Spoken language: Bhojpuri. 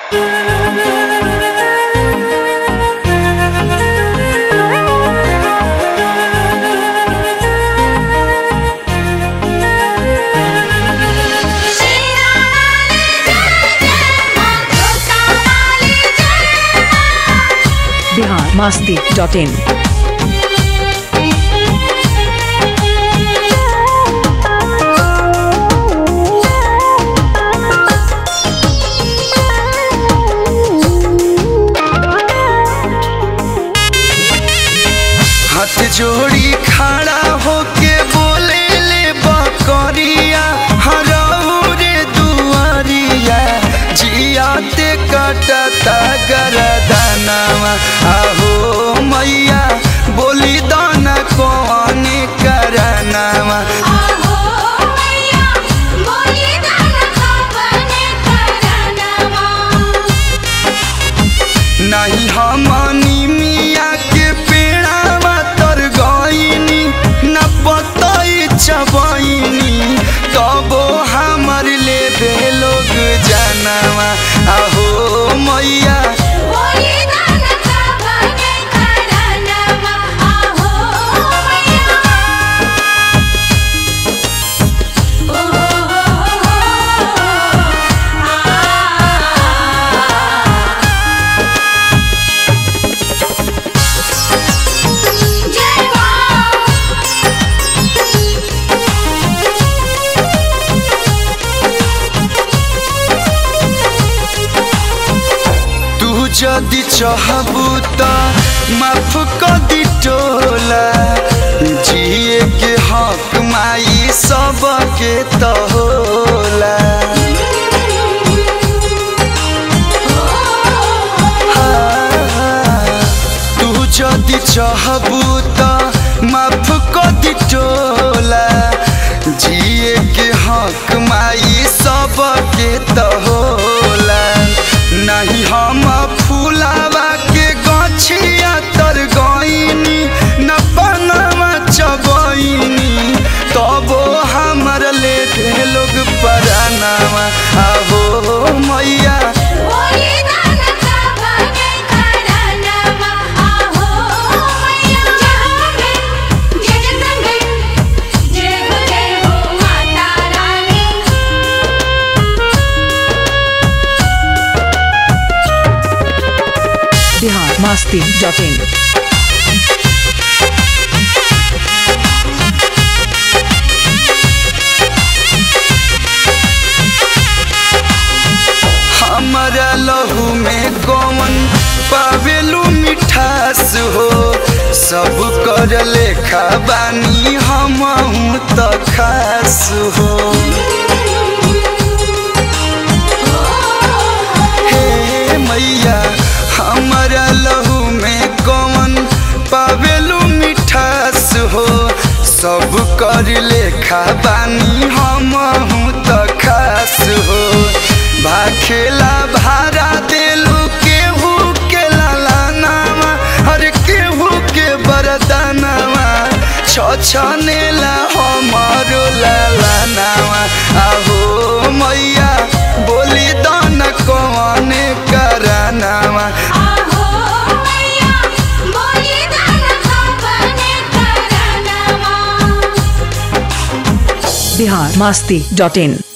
बिहार मास्ती डॉट इन हाथ जोड़ी खड़ा होके बोले ले बकरिया हरऊ रे दुआरिया जियाते कटता गरदनवा आहो मैया बोली दाना कौन करनवा नहीं हमनी मिया के पेड़ावा तर गईनी न पतई चबईनी तबो हमर ले दे लोग जानवा आहो मैया तू जदि चाहबू त माफ कर दी टोला जिए के हक माई सबके त होला तू जदि चाहबू त माफ कर दी टोला जिए के हक माई सबके त होला नहीं हम फूलावा के गछिया तर गईनी न पनवा चबईनी तबो हमर ले दे लोग परानवा आहो मैया बिहार मास्ती डॉट इन हमारा लहू में कौन पावेलू मिठास हो सब कर लेखा बानी हम त खास हो हे मैया हमारा लहू में कौन पावेलू मिठास हो सब कर लेखा बानी हम त खास हो भाखेला भाड़ा देलू केहू के लालानावा हर केहू के बरदानावा छछनेला हमारो लालानावा आहो मैया बोली दान कौन करनावा बिहार मास्ती डॉट इन